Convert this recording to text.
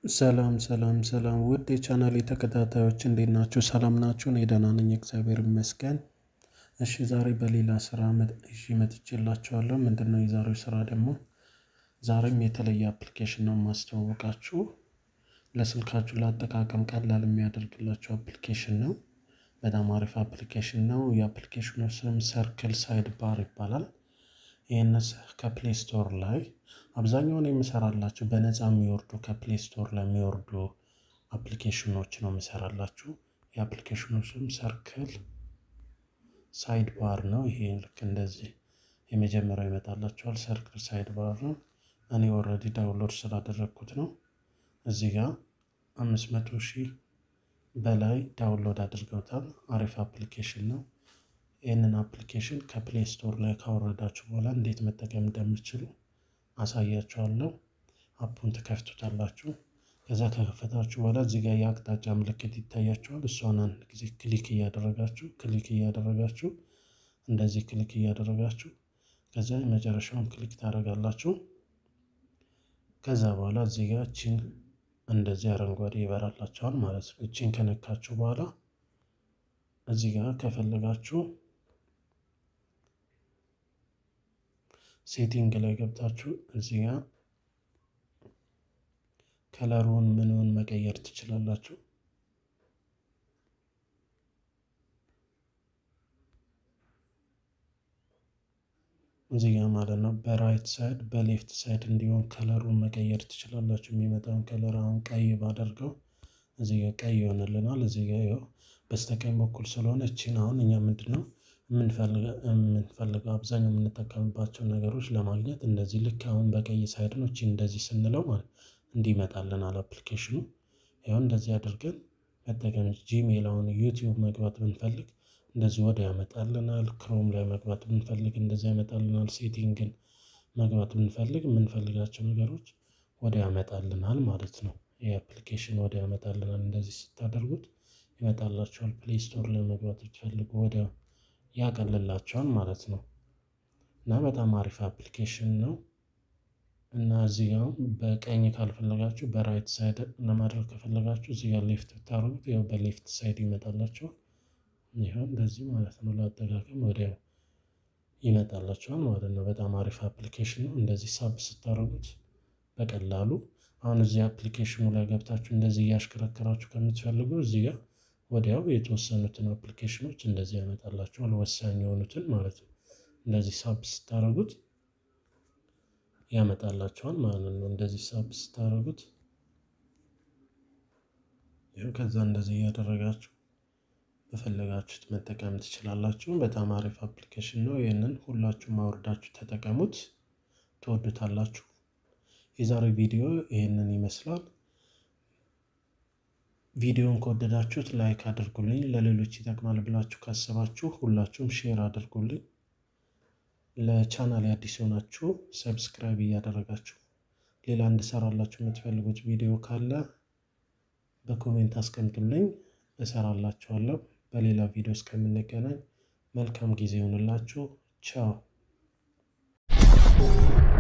ሰላም ሰላም ሰላም ውድ የቻናሌ ተከታታዮች እንዴት ናችሁ? ሰላም ናችሁ? እኔ ደህና ነኝ፣ እግዚአብሔር ይመስገን። እሺ ዛሬ በሌላ ስራ ይዤ መጥቼላችኋለሁ። ምንድን ነው የዛሬው ስራ ደግሞ? ዛሬም የተለየ አፕሊኬሽን ነው የማስተዋወቃችሁ። ለስልካችሁ ለአጠቃቀም ቀላል የሚያደርግላችሁ አፕሊኬሽን ነው። በጣም አሪፍ አፕሊኬሽን ነው። የአፕሊኬሽኑ ስም ሰርክል ሳይድ ባር ይባላል። ይህን ከፕሌይ ስቶር ላይ አብዛኛውን የምሰራላችሁ በነፃ የሚወርዱ ከፕሌይ ስቶር ላይ የሚወርዱ አፕሊኬሽኖች ነው የምሰራላችሁ። የአፕሊኬሽኑ ስም ሰርክል ሳይድ ባር ነው። ይሄ ልክ እንደዚህ የመጀመሪያው ይመጣላችኋል። ሰርክል ሳይድ ባር ነው። እኔ ኦልሬዲ ዳውንሎድ ስላደረግኩት ነው። እዚህ ጋር አምስት መቶ ሺህ በላይ ዳውንሎድ አድርገውታል። አሪፍ አፕሊኬሽን ነው። ይህንን አፕሊኬሽን ከፕሌይ ስቶር ላይ ካወረዳችሁ በኋላ እንዴት መጠቀም እንደምችሉ አሳያችኋለሁ። አፑን ትከፍቱታላችሁ። ከዛ ከከፈታችሁ በኋላ እዚህ ጋር የአቅጣጫ ምልክት ይታያችኋል። እሷን አንድ ጊዜ ክሊክ እያደረጋችሁ ክሊክ እያደረጋችሁ እንደዚህ ክሊክ እያደረጋችሁ ከዛ የመጨረሻውን ክሊክ ታደርጋላችሁ። ከዛ በኋላ እዚህ ጋር እቺን እንደዚህ አረንጓዴ ይበራላችኋል ማለት ነው። እቺን ከነካችሁ በኋላ እዚህ ጋር ከፈለጋችሁ ሴቲንግ ላይ ገብታችሁ እዚህ ጋር ከለሩን ምንውን መቀየር ትችላላችሁ። እዚህ ጋር ማለት ነው በራይት ሳይድ በሌፍት ሳይድ እንዲሆን ከለሩን መቀየር ትችላላችሁ። የሚመጣውን ከለር አሁን ቀይ ባደርገው እዚህ ጋር ቀይ ይሆንልናል። እዚህ ጋር ይኸው በስተቀኝ በኩል ስለሆነ እቺን አሁን እኛ ምንድን ነው የምንፈልገው አብዛኛው የምንጠቀምባቸው ነገሮች ለማግኘት እንደዚህ ልክ አሁን በቀይ ሳይድ ነው። እቺን እንደዚህ ስንለው ማለት እንዲመጣልናል አፕሊኬሽኑ። ይኸው እንደዚህ አድርገን መጠቀም ጂሜል፣ አሁን ዩቲዩብ መግባት ብንፈልግ እንደዚህ ወደ ያመጣልናል። ክሮም ላይ መግባት ብንፈልግ እንደዚህ ያመጣልናል። ሴቲንግን መግባት ብንፈልግ የምንፈልጋቸው ነገሮች ወደ ያመጣልናል ማለት ነው። ይህ አፕሊኬሽን ወደ ያመጣልናል። እንደዚህ ስታደርጉት ይመጣላችኋል። ፕሌይ ስቶር ላይ መግባት ብትፈልጉ ወዲያው ያቀልላቸዋል ማለት ነው። እና በጣም አሪፍ አፕሊኬሽን ነው። እና እዚህ ጋር በቀኝ ካልፈለጋችሁ በራይት ሳይድ ለማድረግ ከፈለጋችሁ እዚህ ጋር ሌፍት ብታደርጉት ያው በሌፍት ሳይድ ይመጣላቸዋል። ይኸው እንደዚህ ማለት ነው። ለአጠቃቀም ወዲያው ይመጣላቸዋል ማለት ነው። በጣም አሪፍ አፕሊኬሽን ነው። እንደዚህ ሳብ ስታደርጉት በቀላሉ አሁን እዚህ አፕሊኬሽኑ ላይ ገብታችሁ እንደዚህ እያሽከረከራችሁ ከምትፈልጉ እዚህ ጋር ወዲያው የተወሰኑትን አፕሊኬሽኖች እንደዚህ ያመጣላችኋል። ወሳኝ የሆኑትን ማለት ነው። እንደዚህ ሳብ ስታደርጉት ያመጣላችኋል ማለት ነው። እንደዚህ ሳብ ስታደርጉት ይኸው ከዛ እንደዚህ እያደረጋችሁ በፈለጋችሁት መጠቀም ትችላላችሁ። በጣም አሪፍ አፕሊኬሽን ነው። ይህንን ሁላችሁም አውርዳችሁ ተጠቀሙት፣ ትወዱታላችሁ። የዛሬ ቪዲዮ ይህንን ይመስላል። ቪዲዮን ከወደዳችሁት ላይክ አድርጉልኝ። ለሌሎች ይጠቅማል ብላችሁ ካሰባችሁ ሁላችሁም ሼር አድርጉልኝ። ለቻናል አዲስ የሆናችሁ ሰብስክራይብ እያደረጋችሁ ሌላ እንድሰራላችሁ የምትፈልጉት ቪዲዮ ካለ በኮሜንት አስቀምጡልኝ፣ እሰራላችኋለሁ። በሌላ ቪዲዮ እስከምንገናኝ መልካም ጊዜ ይሆንላችሁ። ቻው